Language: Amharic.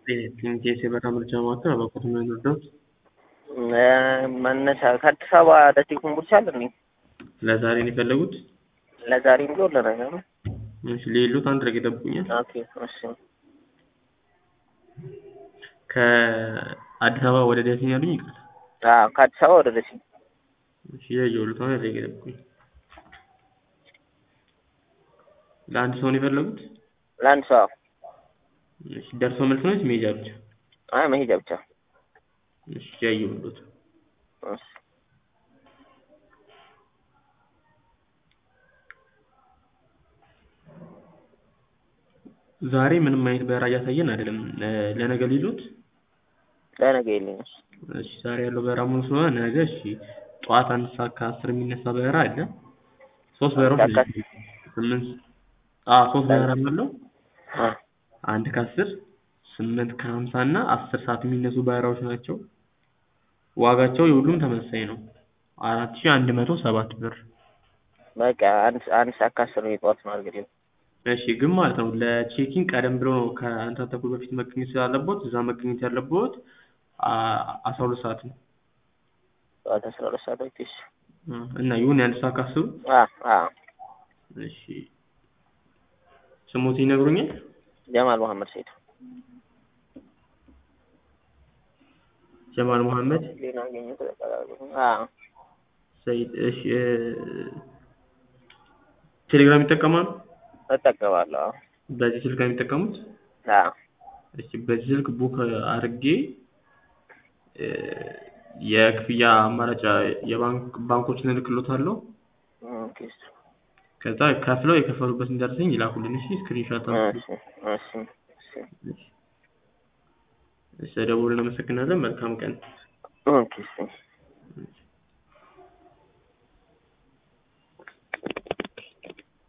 ጤንኬስ የበረራ ምርጫ ማዕከል አባኮት ነው የሚወርደውት መነሻ ከአዲስ አበባ ደሴ ኮምቦልቻ አለ እንዴ? ለዛሬ ነው የፈለጉት? ለዛሬም ቢሆን ለነገ ነው። እሺ ሌሉት አንድ ረግ ይጠብቁኛል። ኦኬ እሺ። ከአዲስ አበባ ወደ ደሴ ነው ያሉኝ? ይቅርታ። አዎ ከአዲስ አበባ ወደ ደሴ። እሺ ያየሁት አንድ ረግ ይጠብቁኝ። ለአንድ ሰው ነው የፈለጉት? ለአንድ ሰው አዎ። እሺ ደርሶ መልስ ነው ወይስ መሄጃ ብቻ? አይ መሄጃ ብቻ። እሺ ያየሁት እሺ ዛሬ ምንም አይነት በረራ እያሳየን አይደለም። ለነገ ሊሉት? ለነገ የለኝም። እሺ ዛሬ ያለው በረራ ሙሉ ስለሆነ ነገ እሺ ጠዋት አንድ ሰዓት ከአስር የሚነሳ በረራ አለ። ሶስት በረራዎች አንድ ሰዓት ናቸው። ስምንት አዎ ሶስት በረራ አለው። አ አንድ ከአስር ስምንት ከሀምሳ እና አስር ሰዓት የሚነሱ በረራዎች ናቸው። ዋጋቸው የሁሉም ተመሳሳይ ነው። አራት ሺህ አንድ መቶ ሰባት ብር። በቃ አንድ አንድ ሰዓት ከአስር ነው የጠዋት ነው አድርግልኝ። እሺ ግን ማለት ነው ለቼኪን ቀደም ብሎ ነው ከአንድ ሰዓት ተኩል በፊት መገኘት ስላለቦት እዛ መገኘት ያለቦት አስራ ሁለት ሰዓት ነው። ጠዋት አስራ ሁለት ሰዓት ኦኬ እሺ። እና ይሁን የአንድ ሰዓት ከአስሩ አ አ እሺ ስሙት ይነግሩኛል? ጀማል መሐመድ ሰይድ ጀማል መሐመድ ሌላ አገኘሁ ተጠቃላሁ። አ ሰይድ። እሺ ቴሌግራም ይጠቀማሉ? እጠቀማለሁ። አዎ። በዚህ ስልክ ነው የሚጠቀሙት? አ እሺ በዚህ ስልክ ቡክ አድርጌ የክፍያ አማራጭ የባንክ ባንኮችን እልክሎታለሁ። ኦኬ እሺ ከዛ ከፍለው የከፈሉበትን ደረሰኝ ይላኩልን። እሺ ስክሪንሾት እሺ እሺ እሺ እሺ ደውል እናመሰግናለን። መልካም ቀን። ኦኬ እሺ